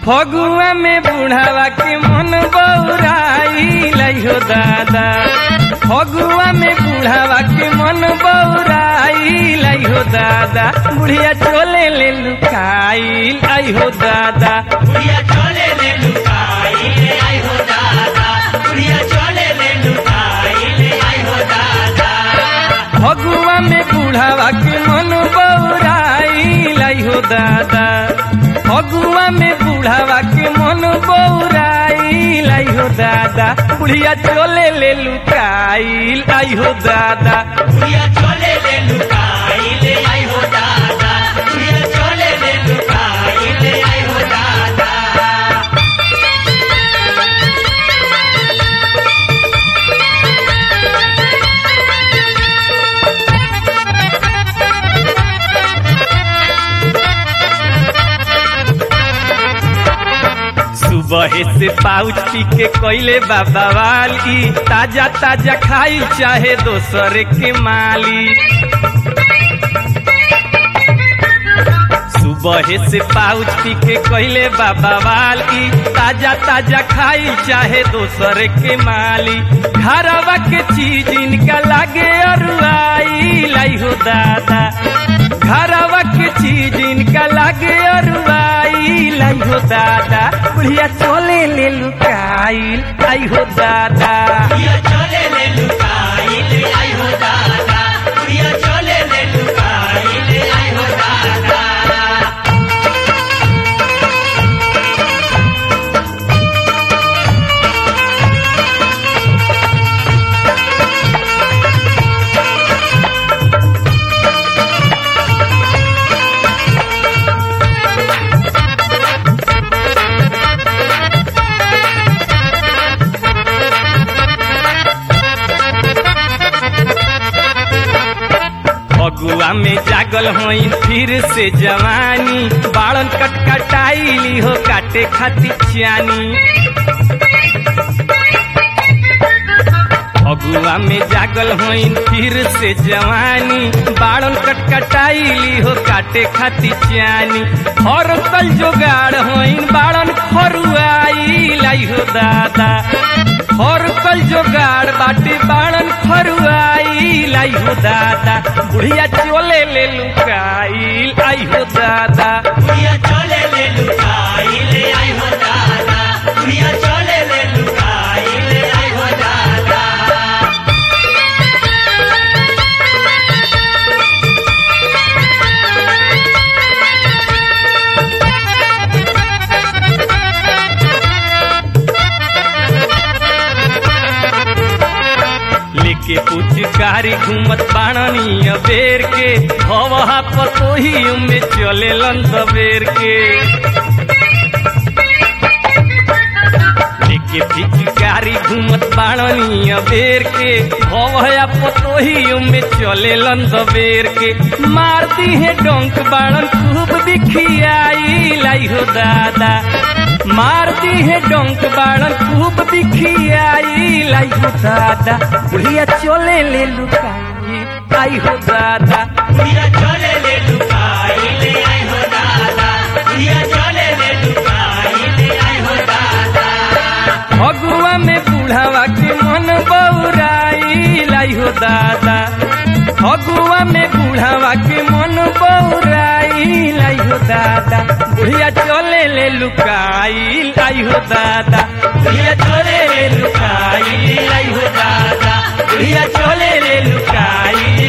फगुआ में बुढ़ावा के मन बौराई हो दादा फगुआ में बुढ़ावा के मन बौराई हो दादा बुढ़िया चोले ले लुकाई आई हो दादा बुढ़िया चले ले लुकाई ले आई हो दादा बुढ़िया चले ले लुकाई ले आई हो दादा फगुआ में बुढ़ावा के मन बौराई हो दादा फगुआ में बुढ़ावा के मन बौराई हो दादा बुढ़िया चोले ले लुकाई आई हो दादा बुढ़िया चले ले लुकाई ले आई हो दादा बुढ़िया चले ले लुकाई ले आई हो दादा सुबह से पाउच पी के कोइले बाबा वाली ताजा ताजा खाई चाहे दोसर के माली सुबह से पाउच पी के कोइले बाबा वाली ताजा ताजा खाई चाहे दोसर के माली घरवा के चीज इनका लागे अरुआई लाई हो दादा घरवा के चीज इनका लागे अरुआई लाई हो दादा बुढ़िया चोले ले लुकाई आई हो दादा बुढ़िया चले ले लुकाई ले आई हो दादा बुढ़िया चले ले लुकाई ले आई हो दादा फगुआ में जागल होई फिर से जवानी बाड़न कटकटाइली हो काटे खाती चानी फगुआ में जागल होई फिर से जवानी बाड़न कटकटाइली हो काटे खाती चानी हर कल जोगाड़ होई बाड़न खरुआई लाई हो दादा हर कल जोगाड़ बाटे बाड़न खरुआई लाई हो दादा बुढ़िया चोले ले लुकाई आई हो दादा बुढ़िया चले ले लुकाई ले आई हो दादा बुढ़िया चले ले लुकाई ले आई हो दादा लेके पुचकारी घूमत बाणनी अबेर के हवा पतोही में चले लन सबेर के लेके पिचकारी घूमत बाणनी अबेर के हवा पतोही में चले लन सबेर के मारती है डोंक बाणन खूब दिखियाई लाई हो दादा मारती है डोंक बाणन खूब दिखियाई लाई हो दादा बुढ़िया चोले ले लुकाई आई हो दादा बुढ़िया चले ले लुकाई ले आई हो दादा बुढ़िया चले ले लुकाई ले आई हो दादा फगुआ में बुढ़ावा के मन बौराई लाई हो दादा फगुआ में बुढ़ावा के मन बौराई लाई हो दादा बुढ़िया चले ले लुकाई लाई हो दादा बुढ़िया चले ले लुकाई लाई हो दादा बुढ़िया चले ले लुकाई